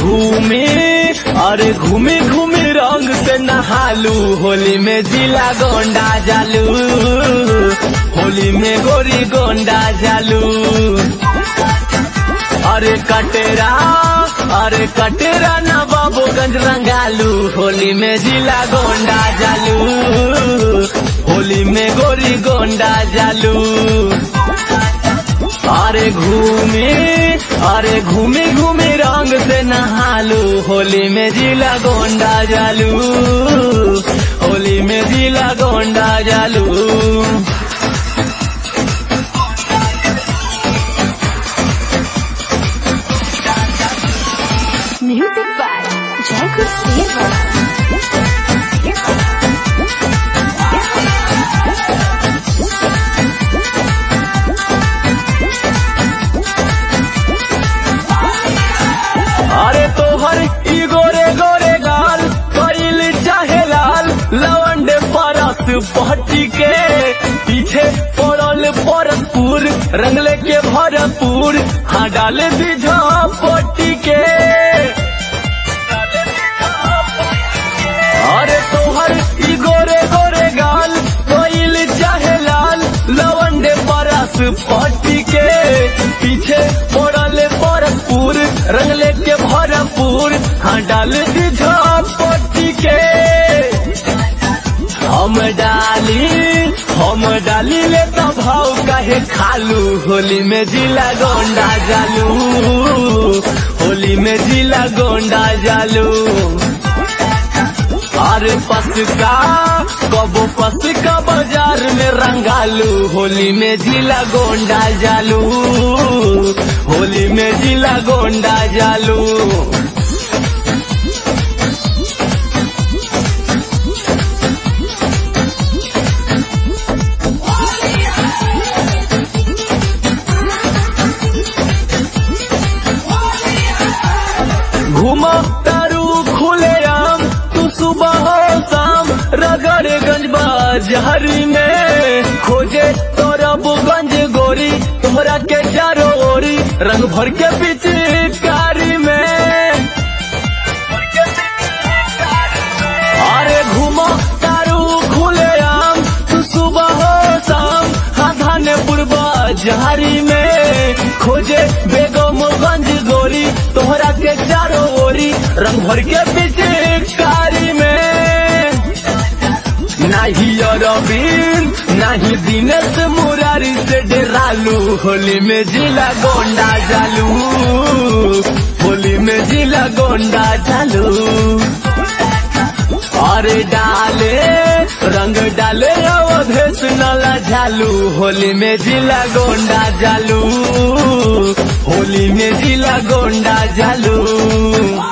घूमे अरे घूमे घूमे रंग से नहालू होली में जिला गोंडा जालू होली में गोरी गोंडा जालू अरे कटेरा अरे कटेरा नवाबोगंज रंगालू होली में जिला गोंडा जालू होली में गोरी गोंडा जालू अरे घूमे अरे घूमे घूमे रंग से नहालू होली में जिला गोंडा जालू होली में जिला गोंडा जालू Music by Jacob Silva. अरे तोहर ई गोरे गोरे गाल कइल चाहे लाल लवंडे परस पहटी के पीछे पड़ल परसपुर रंगले के भरपूर हाँ डाल दीझा पट्टी के अरे तोहर ई गोरे गोरे गाल कोइल चाहे लाल लवंडे परस पट्टी के पीछे पड़ल परसपुर रंगले के भरपूर हाँ डाल दीझा पट्टी के हम डाली हम डाली ले तो भाव कहे खालू होली में जिला गोंडा जालू होली में जिला गोंडा जालू अरे पसका कबो पसका बाजार में रंगालू होली में जिला गोंडा जालू होली में जिला गोंडा जालू घूमो तारू खुले आम तू सुबह हो शाम रगड़गंज बाजारी में खोजे तोरबगंज गोरी तोहरा के चारों ओरी रंग भर के पिचकारी में अरे घूमो तारू खुले आम तू सुबह हो शाम हाथाने पूर्वा जहारी में खोजे बेगमगंज गोरी तोहरा के चारों ओरी रंग भर के पिचकारी में नाही अरविंद नाही दिनेश मुरारी से डेरालू होली में जिला गोंडा जालू होली में जिला गोंडा जालू अरे डाले रंग डाले अवधेश नला झालू होली में जिला गोंडा जालू होली में जिला गोंडा जालू